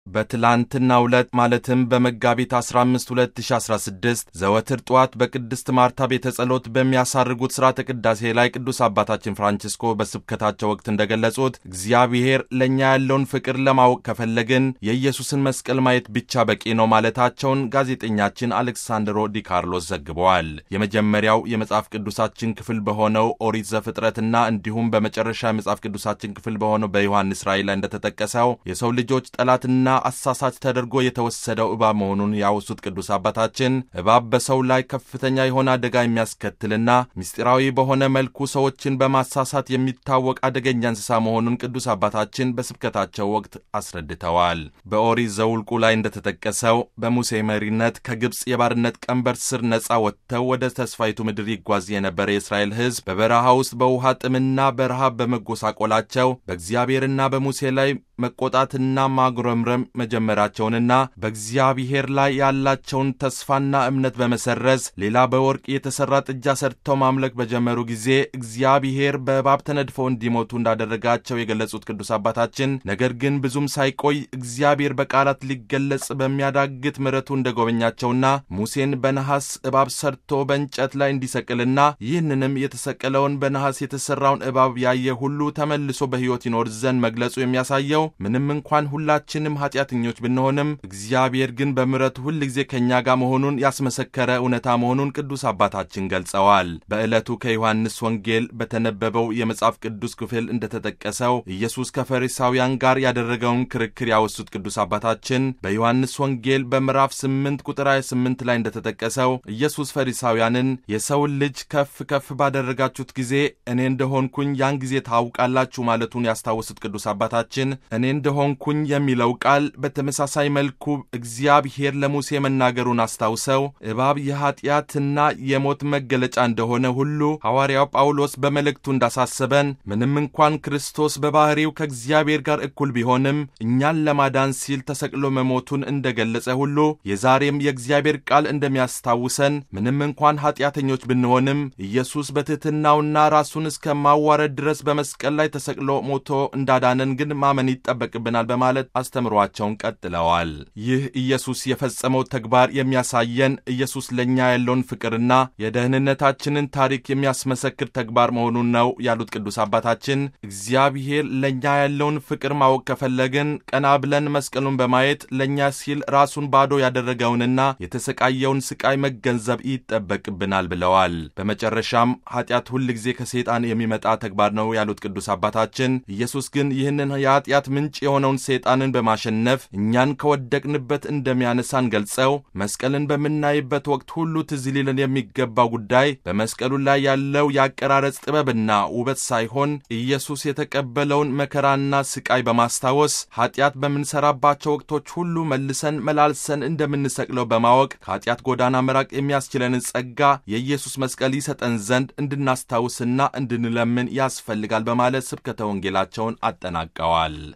በትላንትናው ዕለት ማለትም በመጋቢት 15 2016 ዘወትር ጠዋት በቅድስት ማርታ ቤተ ጸሎት በሚያሳርጉት ሥርዓተ ቅዳሴ ላይ ቅዱስ አባታችን ፍራንቺስኮ በስብከታቸው ወቅት እንደገለጹት እግዚአብሔር ለእኛ ያለውን ፍቅር ለማወቅ ከፈለግን የኢየሱስን መስቀል ማየት ብቻ በቂ ነው ማለታቸውን ጋዜጠኛችን አሌክሳንድሮ ዲ ካርሎስ ዘግበዋል። የመጀመሪያው የመጽሐፍ ቅዱሳችን ክፍል በሆነው ኦሪት ዘፍጥረትና እንዲሁም በመጨረሻ የመጽሐፍ ቅዱሳችን ክፍል በሆነው በዮሐንስ ራእይ ላይ እንደተጠቀሰው የሰው ልጆች ጠላትና አሳሳች ተደርጎ የተወሰደው እባብ መሆኑን ያወሱት ቅዱስ አባታችን እባብ በሰው ላይ ከፍተኛ የሆነ አደጋ የሚያስከትልና ምስጢራዊ በሆነ መልኩ ሰዎችን በማሳሳት የሚታወቅ አደገኛ እንስሳ መሆኑን ቅዱስ አባታችን በስብከታቸው ወቅት አስረድተዋል። በኦሪት ዘውልቁ ላይ እንደተጠቀሰው በሙሴ መሪነት ከግብፅ የባርነት ቀንበር ስር ነፃ ወጥተው ወደ ተስፋይቱ ምድር ይጓዝ የነበረ የእስራኤል ሕዝብ በበረሃ ውስጥ በውሃ ጥምና በረሃብ በመጎሳቆላቸው በእግዚአብሔርና በሙሴ ላይ መቆጣትና ማጉረምረም መጀመራቸውንና በእግዚአብሔር ላይ ያላቸውን ተስፋና እምነት በመሰረዝ ሌላ በወርቅ የተሠራ ጥጃ ሰርተው ማምለክ በጀመሩ ጊዜ እግዚአብሔር በእባብ ተነድፈው እንዲሞቱ እንዳደረጋቸው የገለጹት ቅዱስ አባታችን ነገር ግን ብዙም ሳይቆይ እግዚአብሔር በቃላት ሊገለጽ በሚያዳግት ምሕረቱ እንደጎበኛቸውና ሙሴን በነሐስ እባብ ሰርቶ በእንጨት ላይ እንዲሰቅልና ይህንንም የተሰቀለውን በነሐስ የተሠራውን እባብ ያየ ሁሉ ተመልሶ በሕይወት ይኖር ዘንድ መግለጹ የሚያሳየው ምንም እንኳን ሁላችንም ኃጢአተኞች ብንሆንም እግዚአብሔር ግን በምሕረቱ ሁል ጊዜ ከእኛ ጋር መሆኑን ያስመሰከረ እውነታ መሆኑን ቅዱስ አባታችን ገልጸዋል። በዕለቱ ከዮሐንስ ወንጌል በተነበበው የመጽሐፍ ቅዱስ ክፍል እንደተጠቀሰው ኢየሱስ ከፈሪሳውያን ጋር ያደረገውን ክርክር ያወሱት ቅዱስ አባታችን በዮሐንስ ወንጌል በምዕራፍ 8 ቁጥር 28 ላይ እንደተጠቀሰው ኢየሱስ ፈሪሳውያንን የሰውን ልጅ ከፍ ከፍ ባደረጋችሁት ጊዜ እኔ እንደሆንኩኝ ያን ጊዜ ታውቃላችሁ ማለቱን ያስታወሱት ቅዱስ አባታችን እኔ እንደሆንኩኝ የሚለው ቃል በተመሳሳይ መልኩ እግዚአብሔር ለሙሴ መናገሩን አስታውሰው እባብ የኀጢአትና የሞት መገለጫ እንደሆነ ሁሉ ሐዋርያው ጳውሎስ በመልእክቱ እንዳሳሰበን ምንም እንኳን ክርስቶስ በባሕሪው ከእግዚአብሔር ጋር እኩል ቢሆንም እኛን ለማዳን ሲል ተሰቅሎ መሞቱን እንደገለጸ ሁሉ የዛሬም የእግዚአብሔር ቃል እንደሚያስታውሰን ምንም እንኳን ኀጢአተኞች ብንሆንም ኢየሱስ በትሕትናውና ራሱን እስከ ማዋረድ ድረስ በመስቀል ላይ ተሰቅሎ ሞቶ እንዳዳነን ግን ማመን ይጠበቅብናል በማለት አስተምሯቸውን ቀጥለዋል። ይህ ኢየሱስ የፈጸመው ተግባር የሚያሳየን ኢየሱስ ለእኛ ያለውን ፍቅርና የደህንነታችንን ታሪክ የሚያስመሰክር ተግባር መሆኑን ነው ያሉት ቅዱስ አባታችን እግዚአብሔር ለእኛ ያለውን ፍቅር ማወቅ ከፈለግን ቀና ብለን መስቀሉን በማየት ለእኛ ሲል ራሱን ባዶ ያደረገውንና የተሰቃየውን ስቃይ መገንዘብ ይጠበቅብናል ብለዋል። በመጨረሻም ኃጢአት ሁል ጊዜ ከሰይጣን የሚመጣ ተግባር ነው ያሉት ቅዱስ አባታችን ኢየሱስ ግን ይህንን የኃጢአት ምንጭ የሆነውን ሰይጣንን በማሸነፍ እኛን ከወደቅንበት እንደሚያነሳን ገልጸው መስቀልን በምናይበት ወቅት ሁሉ ትዝ ሊለን የሚገባው ጉዳይ በመስቀሉ ላይ ያለው የአቀራረጽ ጥበብና ውበት ሳይሆን ኢየሱስ የተቀበለውን መከራና ስቃይ በማስታወስ ኃጢአት በምንሰራባቸው ወቅቶች ሁሉ መልሰን መላልሰን እንደምንሰቅለው በማወቅ ከኃጢአት ጎዳና መራቅ የሚያስችለንን ጸጋ የኢየሱስ መስቀል ይሰጠን ዘንድ እንድናስታውስና እንድንለምን ያስፈልጋል በማለት ስብከተ ወንጌላቸውን አጠናቀዋል።